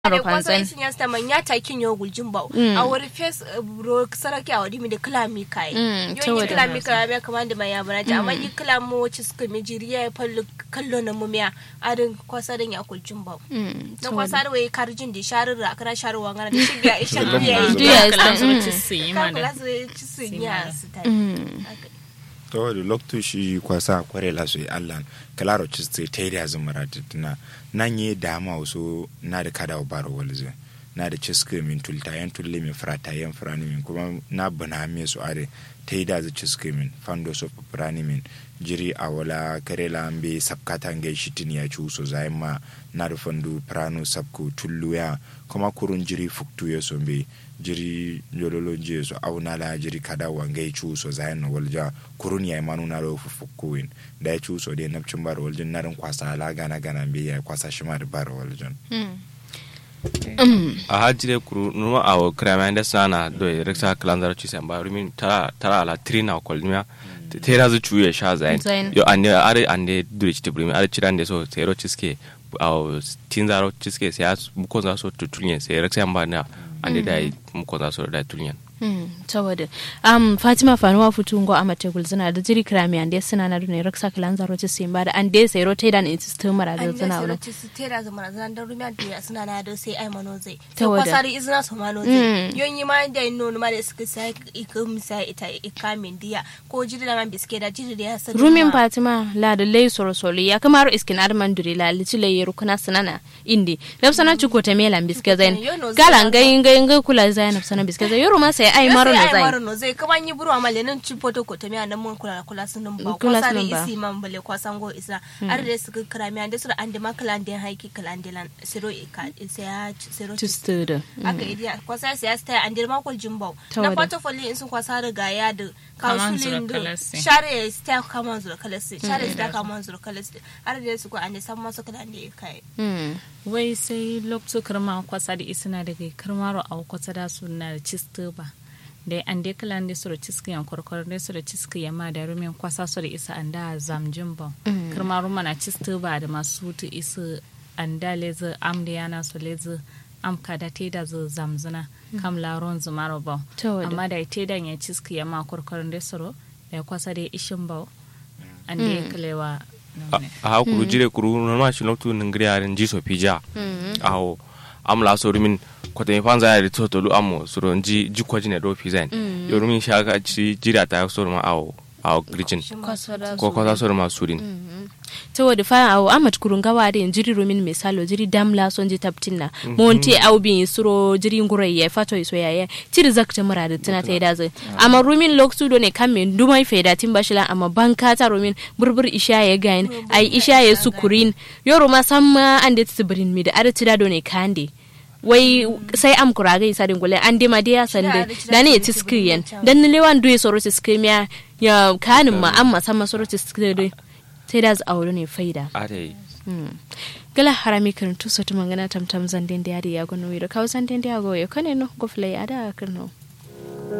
ro ade kwasa fanzan isin ya sta man ya takin yo guljin ba Mm. a wuri face bro saraki a wadi mi da klami kai Mm, yo saboda- ni klami kai me kaman da ya bana ji amma ni klamo ci suka mi jiriya ya fallu kallo na mumiya adin kwasa dan ya guljin ba Mm, na saboda- kwasa da wai karjin da sharir a kara sharuwa ngana da shi biya isha Lambu biya zuba. Juya isha ya Kala san, zuru mm. ci su yi ma kan da. kula su ci su ya su ta Mm. to da lokto shi kwasa kware la so Allah kalaro chiste tayri azumara tuna nanye dama waso na da kada baro walze na da ciske min tulta yan tulle min frata yan frani min kuma na bana me su are tayda za ciske min fando so frani min jiri awala karela ambe sabkata ngai shitin ya chu so zai ma na da fandu prano sabko tullu ya kuma kurun jiri fuktu ya so be jiri yololo je so auna la jiri kada wangai chu so zai na walja kurun ya manu na ro fukkuin da ya chu so de napcin bar waljin narin kwasa la gana gana be ya kwasa shi ma da bar waljin Mm. Mm. a hajire kuru numa awo kramande sana do reksa kalandar ci samba rumin tara tara ala trina kolmia tera zu chuye sha zain Zain. yo ande are ande duri ci primi are cirande so tero ciske awo tinzaro ciske se as muko za so tutulyen se reksa amba na ande dai muko za so dai tulyen Mm, saboda um, fatima fanuwa futungo a mategul zina da jiri krami ande suna na dune raksa kalan zaro ci simba da ande sai ro taidan in system mara da an zina da wala sai su tera zama na zan da rumiya da suna na da sai ai mano zai Ta to wada. kwasari izina su mano Mm. zai yon yi ma da yin nono ma da suka sai ikum sai ita ikamin diya ko jiri da man biske da jiri da ya sani rumin ma. fatima la da lay soro solo ya kamar iskin arman duri la lici lay yeru kuna sanana indi nafsana chuko te mela biske zain Yo no gala zai ngai ngai ngai kula zain nafsana biske zain yoru ma sai ai Ya maro sai na ai zain maro no zai kuma yi buru amma lenin ci foto ko tamiya nan mun kula kula sun nan ba Kula kwasari sun ba. isi man bale kwasan go isa ar da suka kira mi ande sura ande makala ande haiki kala ande lan siro ika sai ya siro to stud aka idiya kwasa sai ya staya an dirma kol jimbau Ta na wada. portfolio in sun kwasa riga ya da Kaman zura kausulin da kalasi. share ya staya kaman zura kalasi share ya staya kaman zura kalasi har da su ko an san masu kala ne kai mm wai sai lokacin kirma kwasa da isina daga kirmaro a kwasa da su na da cisto ba da an de kala ne su da ciski yan kwarkwar ne su da ciski ya ma da rumin kwasa su da isa an da zamjin ba kirmaro mana cisto ba da masu tu isa an da lezi am da yana su lezi am ka da te da zu zamzuna kam laron zumaro ba Ta wada. amma da te da ya ciski ya ma kwarkwar ne su da ya kwasa da ishin ba an da ya kalewa a ha kuru jire kuru numa shi loktu ningri arin jiso pija awo am la so rumin kote mi fanza ya to tolu amo suro nji ji kwaji ne do pizain yo rumin shaka ci jira ta so ma awo awo grijin ko ko so ma surin saboda fa awo amat kurun gawa da jiri rumin misalo jiri damla son ji taptin na monte au bin suro jiri ngurai ya fato iso ya ya tiri zakta mura da tana ta da zai amma rumin loksu do ne kan men dumai faida tin bashila amma banka ta rumin burbur isha ya gain ai isha ya sukurin yoro ma samma an da tsibirin mi da arti da do ne kande wai sai am kuraga isa din gule an dima dia sande da ne ti skriyen dan ne lewan duye soro ti skrimiya ya kanin ma amma sama soro ti skriyen sai da su aure ne faida are gala harami kan tu sotu mangana tam tam zanden da ya gono wiro kaw zanden da ya go yo kane no go flay ada kirno